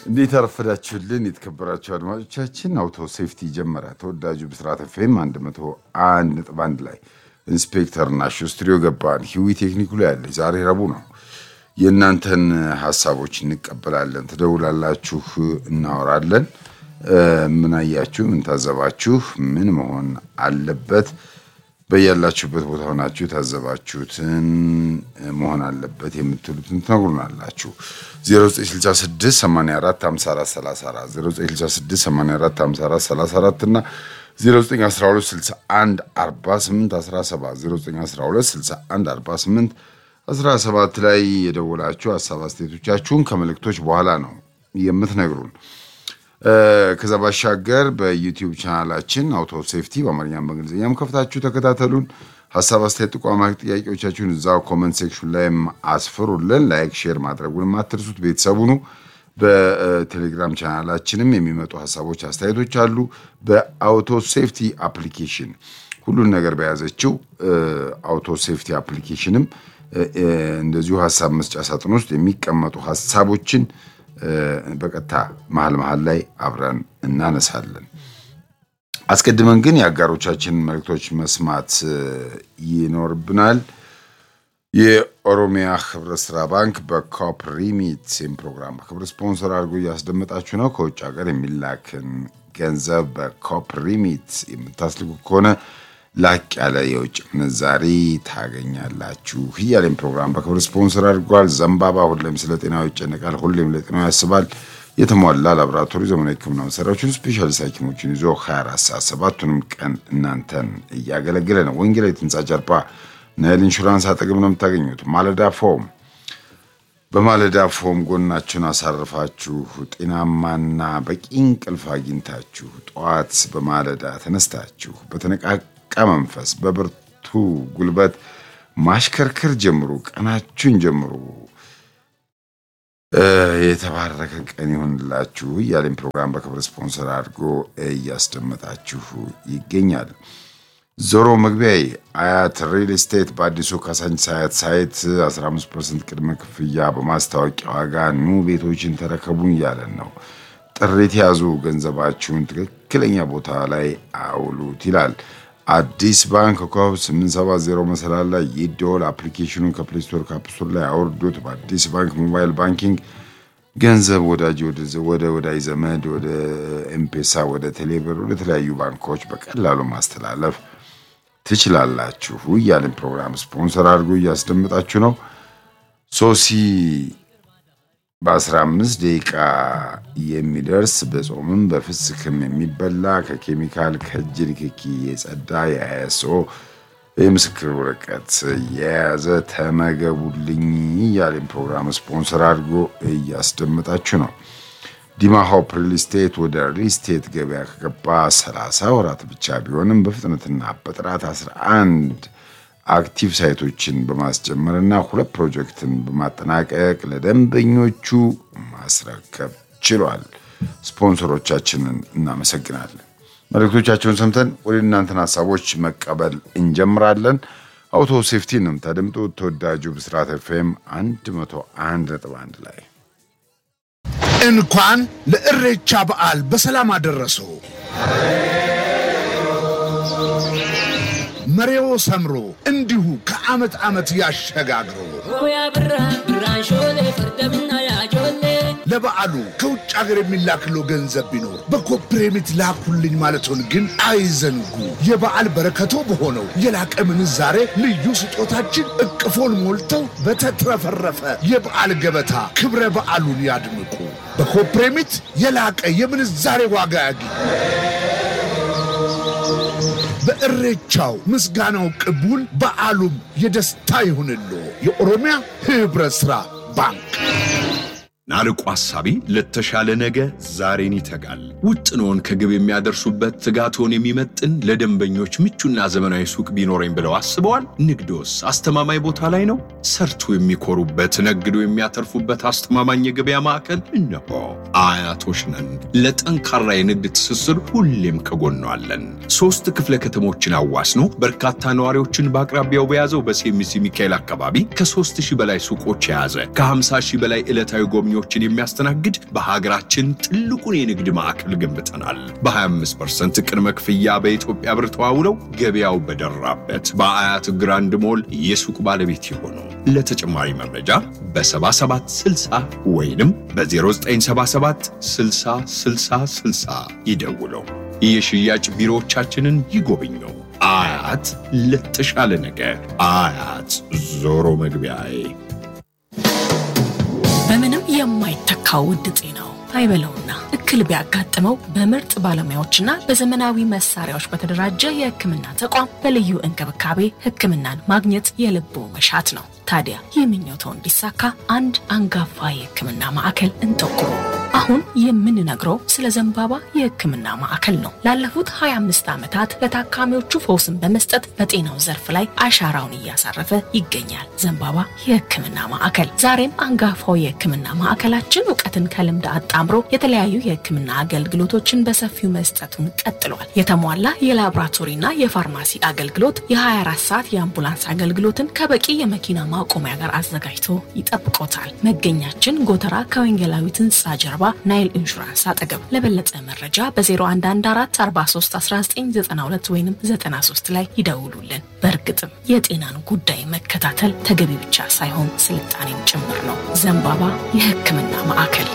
እንዴት አረፈዳችሁልን የተከበራችሁ አድማጮቻችን። አውቶ ሴፍቲ ጀመረ። ተወዳጁ ብስራት ኤፍኤም 101 ነጥብ አንድ ላይ ኢንስፔክተር ናሹ ስቱዲዮ ገባን። ሂዊ ቴክኒኩ ላይ ያለች ዛሬ ረቡዕ ነው። የእናንተን ሀሳቦች እንቀበላለን። ትደውላላችሁ፣ እናወራለን። ምን አያችሁ? ምን ታዘባችሁ? ምን መሆን አለበት? በያላችሁበት ቦታ ሆናችሁ የታዘባችሁትን መሆን አለበት የምትሉትን ትነግሩናላችሁ። 0966 84 54 34 0966 84 54 34 እና 0912 61 48 17 0912 61 48 17 ላይ የደወላችሁ ሀሳብ አስተያየቶቻችሁን ከመልእክቶች በኋላ ነው የምትነግሩን። ከዛ ባሻገር በዩቲዩብ ቻናላችን አውቶ ሴፍቲ በአማርኛም በእንግሊዝኛም ከፍታችሁ ተከታተሉን። ሀሳብ አስተያየት፣ ጥቋማ ጥያቄዎቻችሁን እዛው ኮመንት ሴክሽን ላይም አስፍሩልን። ላይክ ሼር ማድረጉን አትርሱት። ቤተሰቡ ነው። በቴሌግራም ቻናላችንም የሚመጡ ሀሳቦች፣ አስተያየቶች አሉ። በአውቶ ሴፍቲ አፕሊኬሽን ሁሉን ነገር በያዘችው አውቶ ሴፍቲ አፕሊኬሽንም እንደዚሁ ሀሳብ መስጫ ሳጥን ውስጥ የሚቀመጡ ሀሳቦችን በቀጥታ መሀል መሀል ላይ አብረን እናነሳለን። አስቀድመን ግን የአጋሮቻችንን መልእክቶች መስማት ይኖርብናል። የኦሮሚያ ህብረት ስራ ባንክ በኮፕ ሪሚት ሴም ፕሮግራም በክብር ስፖንሰር አድርጎ እያስደመጣችሁ ነው። ከውጭ ሀገር የሚላክን ገንዘብ በኮፕ ሪሚት የምታስልኩ ከሆነ ላቅ ያለ የውጭ ምንዛሪ ታገኛላችሁ እያሌም ፕሮግራም በክብር ስፖንሰር አድርጓል። ዘንባባ ሁሌም ስለ ጤናው ይጨነቃል፣ ሁሌም ለጤናው ያስባል። የተሟላ ላቦራቶሪ ዘመናዊ ሕክምና መሳሪያዎችን ስፔሻሊስት ሐኪሞችን ይዞ 24 ሰዓት ሰባቱንም ቀን እናንተን እያገለገለ ነው። ወንጌላዊት ህንፃ ጀርባ ናይል ኢንሹራንስ አጠገብ ነው የምታገኙት። ማለዳ ፎም በማለዳ ፎም ጎናችሁን አሳርፋችሁ ጤናማና በቂ እንቅልፍ አግኝታችሁ ጠዋት በማለዳ ተነስታችሁ በተነቃቃ መንፈስ በብርቱ ጉልበት ማሽከርከር ጀምሩ። ቀናችሁን ጀምሩ። የተባረከ ቀን ይሆንላችሁ እያሌም ፕሮግራም በክብር ስፖንሰር አድርጎ እያስደመጣችሁ ይገኛል። ዞሮ መግቢያዬ አያት ሪል ስቴት በአዲሱ ካሳንቺስ አያት ሳይት 15 ፐርሰንት ቅድመ ክፍያ በማስታወቂያ ዋጋ ኑ ቤቶችን ተረከቡን እያለን ነው። ጥሪት ያዙ፣ ገንዘባችሁን ትክክለኛ ቦታ ላይ አውሉት ይላል። አዲስ ባንክ ኮከብ 870 መሰላል ላይ ይደወል። አፕሊኬሽኑን ከፕሌይ ስቶር ከአፕስቶር ላይ አውርዱት። በአዲስ ባንክ ሞባይል ባንኪንግ ገንዘብ ወዳጅ ወደ ወዳጅ ዘመድ ወደ ኤምፔሳ ወደ ቴሌብር ወደ ተለያዩ ባንኮች በቀላሉ ማስተላለፍ ትችላላችሁ እያለን ፕሮግራም ስፖንሰር አድርጎ እያስደምጣችሁ ነው። ሶሲ በ15 ደቂቃ የሚደርስ በጾምም በፍስክም የሚበላ ከኬሚካል ከእጅ ንክኪ የጸዳ የአይኤስኦ የምስክር ወረቀት የያዘ ተመገቡልኝ እያለን ፕሮግራም ስፖንሰር አድርጎ እያስደምጣችሁ ነው። ዲማ ሆፕ ሪል ስቴት ወደ ሪል ስቴት ገበያ ከገባ 30 ወራት ብቻ ቢሆንም በፍጥነትና በጥራት 11 አክቲቭ ሳይቶችን በማስጀመር እና ሁለት ፕሮጀክትን በማጠናቀቅ ለደንበኞቹ ማስረከብ ችሏል። ስፖንሰሮቻችንን እናመሰግናለን። መልእክቶቻቸውን ሰምተን ወደ እናንተን ሀሳቦች መቀበል እንጀምራለን። አውቶ ሴፍቲ ነው የምታደምጡት። ተወዳጁ ብስራት ኤፍኤም 101.1 ላይ እንኳን ለእሬቻ በዓል በሰላም አደረሰው። መሬዎ ሰምሮ እንዲሁ ከዓመት ዓመት ያሸጋግረው። ለበዓሉ ከውጭ ሀገር የሚላክለው ገንዘብ ቢኖር በኮፕሬሚት ላኩልኝ ማለቶን ግን አይዘንጉ። የበዓል በረከቶ በሆነው የላቀ ምንዛሬ ልዩ ስጦታችን እቅፎን ሞልተው በተትረፈረፈ የበዓል ገበታ ክብረ በዓሉን ያድምቁ። በኮፕሬሚት የላቀ የምንዛሬ ዋጋ ያግኙ። በእሬቻው ምስጋናው ቅቡል፣ በዓሉም የደስታ ይሁንሎ። የኦሮሚያ ህብረት ሥራ ባንክ ናርቆ ሐሳቢ ለተሻለ ነገ ዛሬን ይተጋል። ውጥኖን ከግብ የሚያደርሱበት ትጋቶን የሚመጥን ለደንበኞች ምቹና ዘመናዊ ሱቅ ቢኖረኝ ብለው አስበዋል? ንግዶስ አስተማማኝ ቦታ ላይ ነው? ሰርቶ የሚኮሩበት ነግዶ የሚያተርፉበት አስተማማኝ የገበያ ማዕከል እነሆ። አያቶች ነን። ለጠንካራ የንግድ ትስስር ሁሌም ከጎኗለን። ሶስት ክፍለ ከተሞችን አዋስኖ በርካታ ነዋሪዎችን በአቅራቢያው በያዘው በሴሚሲ ሚካኤል አካባቢ ከ3 ሺህ በላይ ሱቆች የያዘ ከ50 ሺህ በላይ ዕለታዊ ጎብኚ ደንበኞችን የሚያስተናግድ በሀገራችን ትልቁን የንግድ ማዕከል ገንብተናል። በ25% ቅድመ ክፍያ በኢትዮጵያ ብር ተዋውለው ገበያው በደራበት በአያት ግራንድ ሞል የሱቅ ባለቤት የሆኑ ለተጨማሪ መረጃ በ7760 ወይንም በ0977 60 60 60 ይደውለው። የሽያጭ ቢሮዎቻችንን ይጎብኙ። አያት ለተሻለ ነገ አያት ዞሮ መግቢያዬ በምንም የማይተካው ውድ ጤናው አይበለውና እክል ቢያጋጥመው በምርጥ ባለሙያዎችና በዘመናዊ መሳሪያዎች በተደራጀ የሕክምና ተቋም በልዩ እንክብካቤ ሕክምናን ማግኘት የልቦ መሻት ነው። ታዲያ ይህ ምኞቶ እንዲሳካ አንድ አንጋፋ የሕክምና ማዕከል እንጠቁሙ። አሁን የምንነግረው ስለ ዘንባባ የሕክምና ማዕከል ነው። ላለፉት 25 ዓመታት ለታካሚዎቹ ፈውስን በመስጠት በጤናው ዘርፍ ላይ አሻራውን እያሳረፈ ይገኛል። ዘንባባ የሕክምና ማዕከል ዛሬም አንጋፋው የሕክምና ማዕከላችን እውቀትን ከልምድ አጣምሮ የተለያዩ የሕክምና አገልግሎቶችን በሰፊው መስጠቱን ቀጥሏል። የተሟላ የላቦራቶሪና የፋርማሲ አገልግሎት፣ የ24 ሰዓት የአምቡላንስ አገልግሎትን ከበቂ የመኪና ማቆሚያ ጋር አዘጋጅቶ ይጠብቆታል። መገኛችን ጎተራ ከወንጌላዊት ሕንፃ ጀርባ ናይል ኢንሹራንስ አጠገብ። ለበለጠ መረጃ በ0114431992 ወይም 93 ላይ ይደውሉልን። በእርግጥም የጤናን ጉዳይ መከታተል ተገቢ ብቻ ሳይሆን ስልጣኔም ጭምር ነው። ዘንባባ የሕክምና ማዕከል።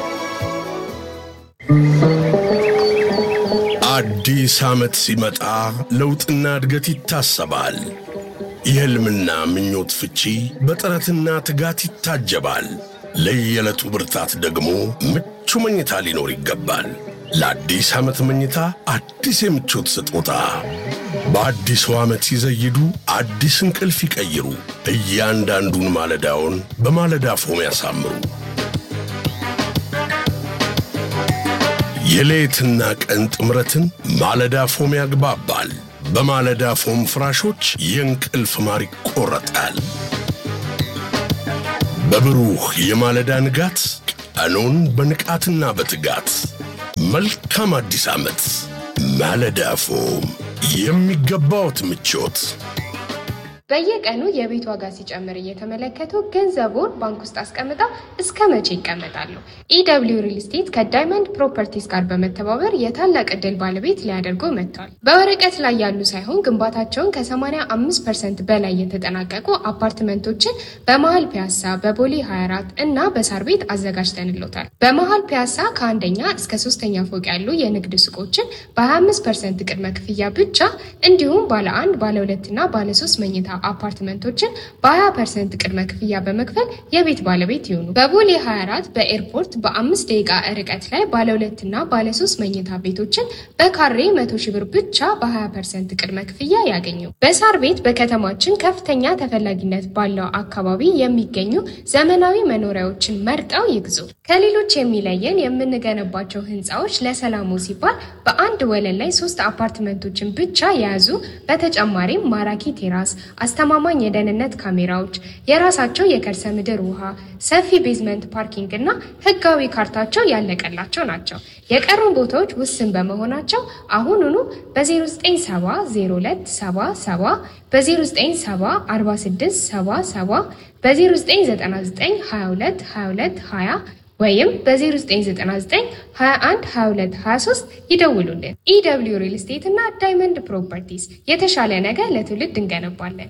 አዲስ ዓመት ሲመጣ ለውጥና እድገት ይታሰባል። የሕልምና ምኞት ፍቺ በጥረትና ትጋት ይታጀባል። ለየዕለቱ ብርታት ደግሞ ምቹ መኝታ ሊኖር ይገባል። ለአዲስ ዓመት መኝታ አዲስ የምቾት ስጦታ በአዲሱ ዓመት ሲዘይዱ አዲስ እንቅልፍ ይቀይሩ። እያንዳንዱን ማለዳውን በማለዳ ፎም ያሳምሩ። የሌትና ቀን ጥምረትን ማለዳ ፎም ያግባባል። በማለዳ ፎም ፍራሾች የእንቅልፍ ማር ይቆረጣል። በብሩህ የማለዳ ንጋት ቀኑን በንቃትና በትጋት መልካም አዲስ ዓመት። ማለዳ ፎም የሚገባዎት ምቾት በየቀኑ የቤት ዋጋ ሲጨምር እየተመለከቱ ገንዘቡን ባንክ ውስጥ አስቀምጠው እስከ መቼ ይቀመጣሉ? ኢደብሊው ሪል ስቴት ከዳይመንድ ፕሮፐርቲስ ጋር በመተባበር የታላቅ ዕድል ባለቤት ሊያደርጉ መጥቷል። በወረቀት ላይ ያሉ ሳይሆን ግንባታቸውን ከ85 ፐርሰንት በላይ የተጠናቀቁ አፓርትመንቶችን በመሀል ፒያሳ፣ በቦሌ 24 እና በሳር ቤት አዘጋጅተንሎታል። በመሀል ፒያሳ ከአንደኛ እስከ ሶስተኛ ፎቅ ያሉ የንግድ ሱቆችን በ25 ፐርሰንት ቅድመ ክፍያ ብቻ እንዲሁም ባለ አንድ ባለ ሁለትና ባለ ሶስት መኝታ አፓርትመንቶችን በ20 ፐርሰንት ቅድመ ክፍያ በመክፈል የቤት ባለቤት ይሁኑ። በቦሌ 24 በኤርፖርት በአምስት ደቂቃ ርቀት ላይ ባለ ሁለትና ባለ ሶስት መኝታ ቤቶችን በካሬ መቶ ሺህ ብር ብቻ በ20 ፐርሰንት ቅድመ ክፍያ ያገኙ። በሳር ቤት በከተማችን ከፍተኛ ተፈላጊነት ባለው አካባቢ የሚገኙ ዘመናዊ መኖሪያዎችን መርጠው ይግዙ። ከሌሎች የሚለየን የምንገነባቸው ህንፃዎች ለሰላሙ ሲባል በአንድ ወለል ላይ ሶስት አፓርትመንቶችን ብቻ የያዙ በተጨማሪም ማራኪ ቴራስ አስተማማኝ የደህንነት ካሜራዎች፣ የራሳቸው የከርሰ ምድር ውሃ፣ ሰፊ ቤዝመንት ፓርኪንግ እና ህጋዊ ካርታቸው ያለቀላቸው ናቸው። የቀሩን ቦታዎች ውስን በመሆናቸው አሁኑኑ በ09700277 በ09704677 በ0999222220 ወይም በ0999212223 ይደውሉልን። ኢደብሊው ሪል ስቴት እና ዳይመንድ ፕሮፐርቲስ የተሻለ ነገር ለትውልድ እንገነባለን።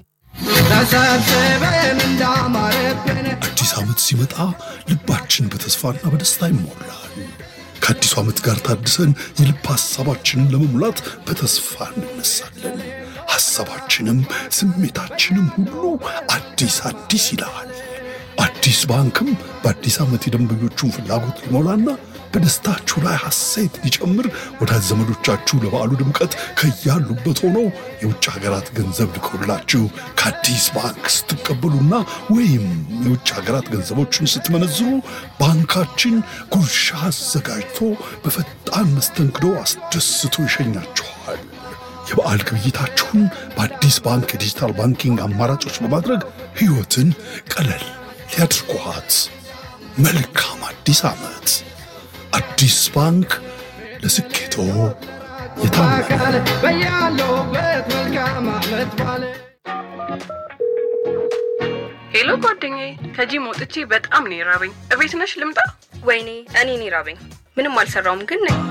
አዲስ ዓመት ሲመጣ ልባችን በተስፋና በደስታ ይሞላል። ከአዲሱ ዓመት ጋር ታድሰን የልብ ሐሳባችንን ለመሙላት በተስፋ እንነሳለን። ሐሳባችንም ስሜታችንም ሁሉ አዲስ አዲስ ይላል። አዲስ ባንክም በአዲስ ዓመት የደንበኞቹን ፍላጎት ሊሞላና በደስታችሁ ላይ ሐሴት ሊጨምር ወዳጅ ዘመዶቻችሁ ለበዓሉ ድምቀት ከያሉበት ሆነው የውጭ ሀገራት ገንዘብ ልከውላችሁ ከአዲስ ባንክ ስትቀበሉና ወይም የውጭ ሀገራት ገንዘቦችን ስትመነዝሩ ባንካችን ጉርሻ አዘጋጅቶ በፈጣን መስተንግዶ አስደስቶ ይሸኛችኋል። የበዓል ግብይታችሁን በአዲስ ባንክ የዲጂታል ባንኪንግ አማራጮች በማድረግ ሕይወትን ቀለል ሊያድርጓት። መልካም አዲስ ዓመት! አዲስ ባንክ ለስኬቶ የታመነ ሄሎ ጓደኛዬ፣ ከጂም ወጥቼ በጣም ነው የራበኝ። እቤት ነሽ ልምጣ? ወይኔ እኔን ይራበኝ። ምንም አልሰራውም ግን ነኝ።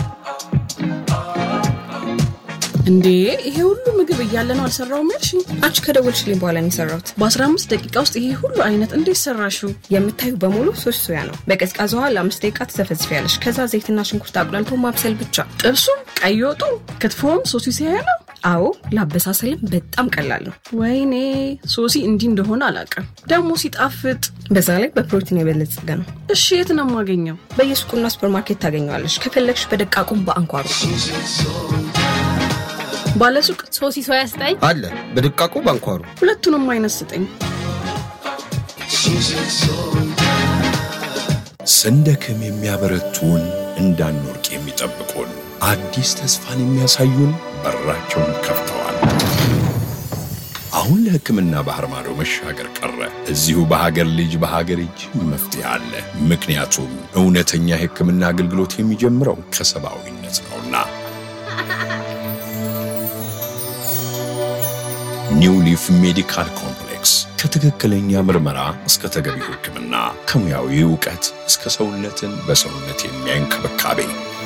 እንዴ ይሄ ሁሉ ምግብ እያለ ነው አልሰራውም ያልሽኝ? አንቺ ከደወልሽልኝ በኋላ ነው የሰራሁት። በ15 ደቂቃ ውስጥ ይሄ ሁሉ አይነት እንዴት ሰራሽው? የምታዩ በሙሉ ሶስት ሶያ ነው። በቀዝቃዛ ውሃ ለአምስት ደቂቃ ትዘፈዝፊያለሽ። ከዛ ዘይትና ሽንኩርት አቁላልቶ ማብሰል ብቻ። ጥብሱም፣ ቀይ ወጡ፣ ክትፎም ሶሲ ሲያያ ነው። አዎ ለአበሳሰልም በጣም ቀላል ነው። ወይኔ ሶሲ እንዲህ እንደሆነ አላውቅም። ደግሞ ሲጣፍጥ፣ በዛ ላይ በፕሮቲን የበለጸገ ነው። እሺ የት ነው የማገኘው? በየሱቁና ሱፐርማርኬት ታገኘዋለሽ። ከፈለግሽ በደቃቁም በአንኳሩ ባለሱቅ ሶሲ ሶያ ስጠኝ አለ በድቃቁ ባንኳሩ ሁለቱንም አይነት ስጠኝ። ስንደክም የሚያበረቱን እንዳንወርቅ የሚጠብቁን አዲስ ተስፋን የሚያሳዩን በራቸውን ከፍተዋል። አሁን ለሕክምና ባህር ማዶ መሻገር ቀረ። እዚሁ በሀገር ልጅ በሀገር እጅ መፍትሄ አለ። ምክንያቱም እውነተኛ የሕክምና አገልግሎት የሚጀምረው ከሰብአዊነት ነውና። ኒው ሊፍ ሜዲካል ኮምፕሌክስ ከትክክለኛ ምርመራ እስከ ተገቢው ሕክምና ከሙያዊ እውቀት እስከ ሰውነትን በሰውነት የሚያይ እንክብካቤ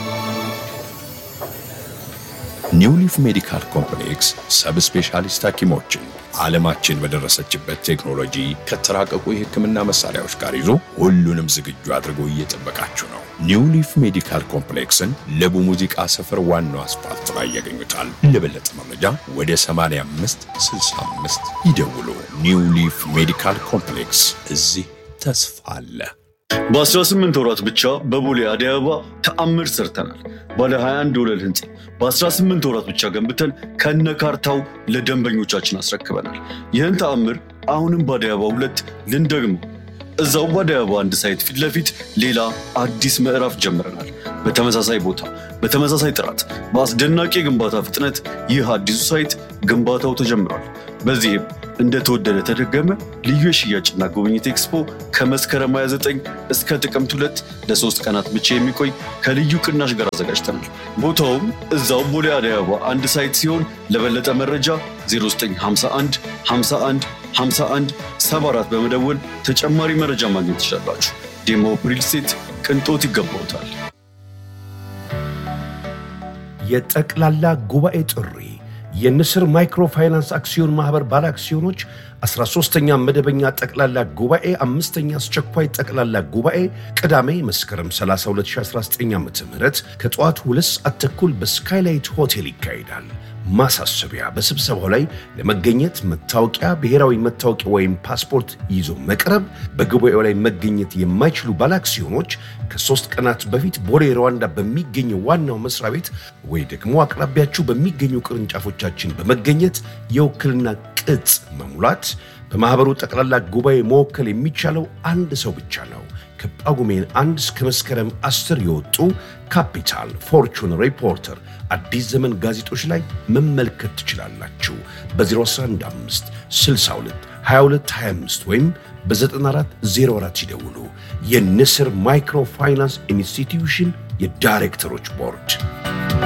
ኒው ሊፍ ሜዲካል ኮምፕሌክስ ሰብ ስፔሻሊስት ሐኪሞችን ዓለማችን በደረሰችበት ቴክኖሎጂ ከተራቀቁ የሕክምና መሳሪያዎች ጋር ይዞ ሁሉንም ዝግጁ አድርጎ እየጠበቃችሁ ነው። ኒው ሊፍ ሜዲካል ኮምፕሌክስን ለቡ ሙዚቃ ሰፈር ዋናው አስፋልት ላይ ያገኙታል። ለበለጠ መረጃ ወደ 85 65 ይደውሉ። ኒው ሊፍ ሜዲካል ኮምፕሌክስ እዚህ ተስፋ አለ። በ18 ወራት ብቻ በቦሌ አደይ አበባ ተአምር ሰርተናል። ባለ 21 ወለል ህንፃ በ18 ወራት ብቻ ገንብተን ከነ ካርታው ለደንበኞቻችን አስረክበናል። ይህን ተአምር አሁንም በአደይ አበባ ሁለት ልንደግመው። እዛው በአደይ አበባ አንድ ሳይት ፊት ለፊት ሌላ አዲስ ምዕራፍ ጀምረናል። በተመሳሳይ ቦታ፣ በተመሳሳይ ጥራት፣ በአስደናቂ የግንባታ ፍጥነት ይህ አዲሱ ሳይት ግንባታው ተጀምሯል። በዚህም እንደተወደደ ተደገመ ልዩ የሽያጭና ጉብኝት ኤክስፖ ከመስከረም 29 እስከ ጥቅምት ሁለት ለሶስት ቀናት ብቻ የሚቆይ ከልዩ ቅናሽ ጋር አዘጋጅተናል። ቦታውም እዛው ቦሌ አደይ አበባ አንድ ሳይት ሲሆን ለበለጠ መረጃ 0951 51 51 74 በመደወል ተጨማሪ መረጃ ማግኘት ትችላላችሁ። ዴሞ ሪል ስቴት ቅንጦት ይገባውታል። የጠቅላላ ጉባኤ ጥሪ የንስር ማይክሮፋይናንስ አክሲዮን ማህበር ባለ አክሲዮኖች 13ኛ መደበኛ ጠቅላላ ጉባኤ አምስተኛ አስቸኳይ ጠቅላላ ጉባኤ ቅዳሜ መስከረም 30 2019 ዓ ም ከጠዋቱ ሁለት ሰዓት ተኩል በስካይላይት ሆቴል ይካሄዳል። ማሳሰቢያ፣ በስብሰባው ላይ ለመገኘት መታወቂያ፣ ብሔራዊ መታወቂያ ወይም ፓስፖርት ይዞ መቅረብ። በጉባኤው ላይ መገኘት የማይችሉ ባለአክሲዮኖች ከሶስት ቀናት በፊት ቦሌ ሩዋንዳ በሚገኘው ዋናው መስሪያ ቤት ወይ ደግሞ አቅራቢያችሁ በሚገኙ ቅርንጫፎቻችን በመገኘት የውክልና ቅጽ መሙላት። በማኅበሩ ጠቅላላ ጉባኤ መወከል የሚቻለው አንድ ሰው ብቻ ነው። ከጳጉሜን አንድ እስከ መስከረም አስር የወጡ ካፒታል፣ ፎርቹን፣ ሪፖርተር፣ አዲስ ዘመን ጋዜጦች ላይ መመልከት ትችላላችሁ። በ0115 62 22 25 ወይም በ9404 ይደውሉ። የንስር ማይክሮ ፋይናንስ ኢንስቲትዩሽን የዳይሬክተሮች ቦርድ